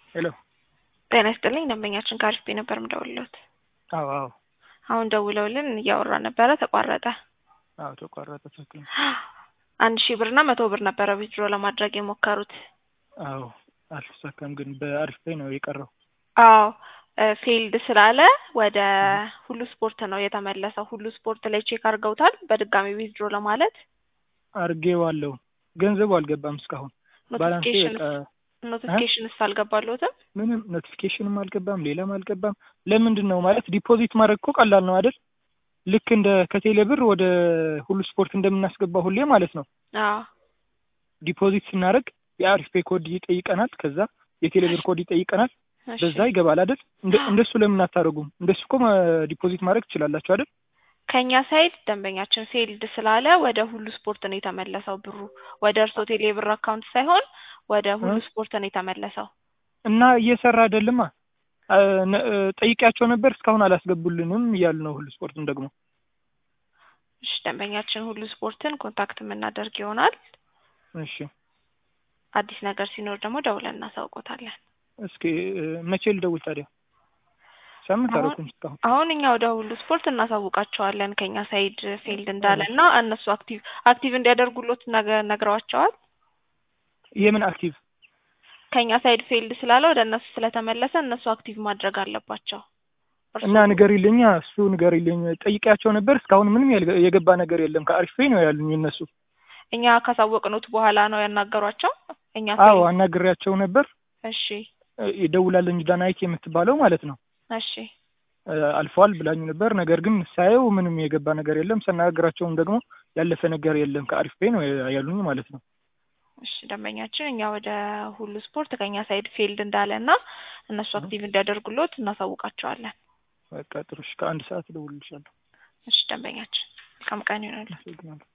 ሄሎ ጤና ይስጥልኝ ደንበኛችን ከአሪፍ ቤት ነበር የምደውልልዎት። አዎ አዎ አሁን ደውለውልን እያወራን ነበረ ተቋረጠ። አዎ ተቋረጠ። ትክክል ነው። አንድ ሺህ ብር እና መቶ ብር ነበረ ዊዝድሮ ለማድረግ የሞከሩት። አዎ አልተሳካም፣ ግን በአሪፍ ላይ ነው የቀረው። አዎ ፌልድ ስላለ ወደ ሁሉ ስፖርት ነው የተመለሰው። ሁሉ ስፖርት ላይ ቼክ አድርገውታል በድጋሚ ዊዝድሮ ለማለት አድርጌዋለሁ። ገንዘቡ አልገባም እስካሁን ባላንሴ በቃ ኖቲፊኬሽንስ አልገባልዎትም? ምንም ኖቲፊኬሽንም አልገባም፣ ሌላም አልገባም። ለምንድን ነው ማለት ዲፖዚት ማድረግ እኮ ቀላል ነው አይደል? ልክ እንደ ከቴሌ ብር ወደ ሁሉ ስፖርት እንደምናስገባ ሁሌ ማለት ነው። አዎ ዲፖዚት ስናደርግ የአሪፍ ፔ ኮድ ይጠይቀናል። ከዛ የቴሌ ብር ኮድ ይጠይቀናል። እሺ። በዛ ይገባል አይደል? እንደ- እንደሱ ለምን አታደርጉም? እንደሱ እኮ ዲፖዚት ማድረግ ትችላላችሁ አይደል? ከኛ ሳይድ ደንበኛችን ፌልድ ስላለ ወደ ሁሉ ስፖርት ነው የተመለሰው ብሩ ወደ እርስዎ ቴሌ ብር አካውንት ሳይሆን ወደ ሁሉ እ? ስፖርት ነው የተመለሰው። እና እየሰራ አይደልማ። አ- ነ- ጠይቄያቸው ነበር እስካሁን አላስገቡልንም እያሉ ነው። ሁሉ ስፖርትም ደግሞ እሺ ደንበኛችን ሁሉ ስፖርትን ኮንታክት የምናደርግ ይሆናል። እሺ አዲስ ነገር ሲኖር ደግሞ ደውለን እናሳውቆታለን። እስኪ እ፣ መቼ ልደውል ታዲያ? ሳምንት አሁን- አደረኩኝ እስካሁን። አሁን እኛ ወደ ሁሉ ስፖርት እናሳውቃቸዋለን ከኛ ሳይድ ፌልድ እንዳለ እና እነሱ አክቲቭ አክቲቭ እንዲያደርጉሎት ነገ- ነግረዋቸዋል። የምን አክቲቭ ከኛ ሳይድ ፌልድ ስላለ ወደ እነሱ ስለተመለሰ እነሱ አክቲቭ ማድረግ አለባቸው። እርሱ- እና ንገሪልኝ፣ እሱ ንገሪልኝ። ጠይቄያቸው ነበር እስካሁን ምንም ያልገ- የገባ ነገር የለም። ከአሪፍ ፔ ነው ያሉኝ እነሱ። እኛ ካሳወቅኑት በኋላ ነው ያናገሯቸው። እኛ አዎ ፌልድ አናግሬያቸው ነበር። እሺ እ፣ ይደውላለኝ ዳናይት የምትባለው ማለት ነው እሺ እ፣ አልፏል ብላኝ ነበር። ነገር ግን ሳየው ምንም የገባ ነገር የለም። ስናገራቸውም ደግሞ ያለፈ ነገር የለም ከአሪፍ ፔ ነው ያሉኝ ማለት ነው። እሺ ደንበኛችን እኛ ወደ ሁሉ ስፖርት ከኛ ሳይድ ፌልድ እንዳለ እና እነሱ አክቲቭ እንዲያደርጉሎት እናሳውቃቸዋለን። በቃ ጥሩ። እሺ፣ ከአንድ ሰዓት እደውልልሻለሁ። እሺ ደንበኛችን መልካም ቀን ይሆናል። አመሰግናለሁ።